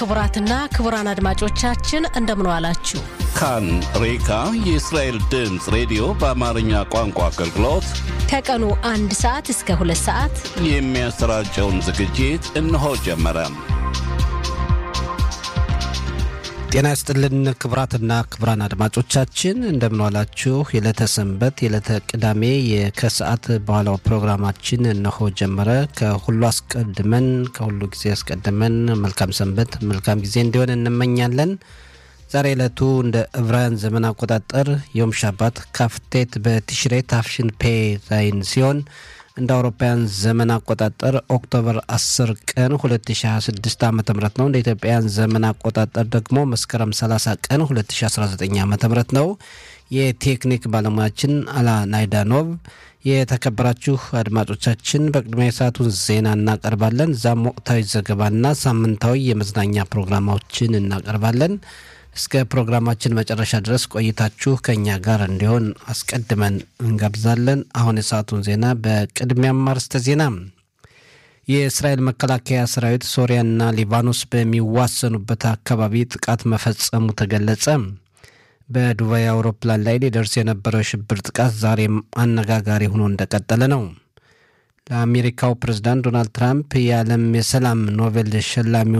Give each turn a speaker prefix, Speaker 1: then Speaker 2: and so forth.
Speaker 1: ክቡራትና ክቡራን አድማጮቻችን እንደምን ዋላችሁ።
Speaker 2: ካን ሬካ የእስራኤል ድምፅ ሬዲዮ በአማርኛ ቋንቋ አገልግሎት
Speaker 1: ከቀኑ አንድ ሰዓት እስከ ሁለት ሰዓት
Speaker 2: የሚያሰራጨውን ዝግጅት እነሆ ጀመረ።
Speaker 3: ጤና ይስጥልን ክቡራትና ክቡራን አድማጮቻችን እንደምንዋላችሁ። የዕለተ ሰንበት የዕለተ ቅዳሜ ከሰዓት በኋላው ፕሮግራማችን እነሆ ጀመረ። ከሁሉ አስቀድመን ከሁሉ ጊዜ አስቀድመን መልካም ሰንበት መልካም ጊዜ እንዲሆን እንመኛለን። ዛሬ ዕለቱ እንደ ዕብራውያን ዘመን አቆጣጠር ዮም ሻባት ካፍቴት በቲሽሬ ታፍሽን ፔ ዛይን ሲሆን እንደ አውሮፓውያን ዘመን አቆጣጠር ኦክቶበር 10 ቀን 2026 ዓ ም ነው። እንደ ኢትዮጵያውያን ዘመን አቆጣጠር ደግሞ መስከረም 30 ቀን 2019 ዓ ም ነው። የቴክኒክ ባለሙያችን አላ ናይዳኖቭ። የተከበራችሁ አድማጮቻችን በቅድሚያ የሰዓቱን ዜና እናቀርባለን። እዛም ወቅታዊ ዘገባና ሳምንታዊ የመዝናኛ ፕሮግራማዎችን እናቀርባለን። እስከ ፕሮግራማችን መጨረሻ ድረስ ቆይታችሁ ከእኛ ጋር እንዲሆን አስቀድመን እንጋብዛለን። አሁን የሰዓቱን ዜና በቅድሚያም አርዕስተ ዜና። የእስራኤል መከላከያ ሰራዊት ሶሪያና ሊባኖስ በሚዋሰኑበት አካባቢ ጥቃት መፈጸሙ ተገለጸ። በዱባይ አውሮፕላን ላይ ሊደርስ የነበረው የሽብር ጥቃት ዛሬም አነጋጋሪ ሆኖ እንደቀጠለ ነው። ለአሜሪካው ፕሬዝዳንት ዶናልድ ትራምፕ የዓለም የሰላም ኖቤል ሸላሚ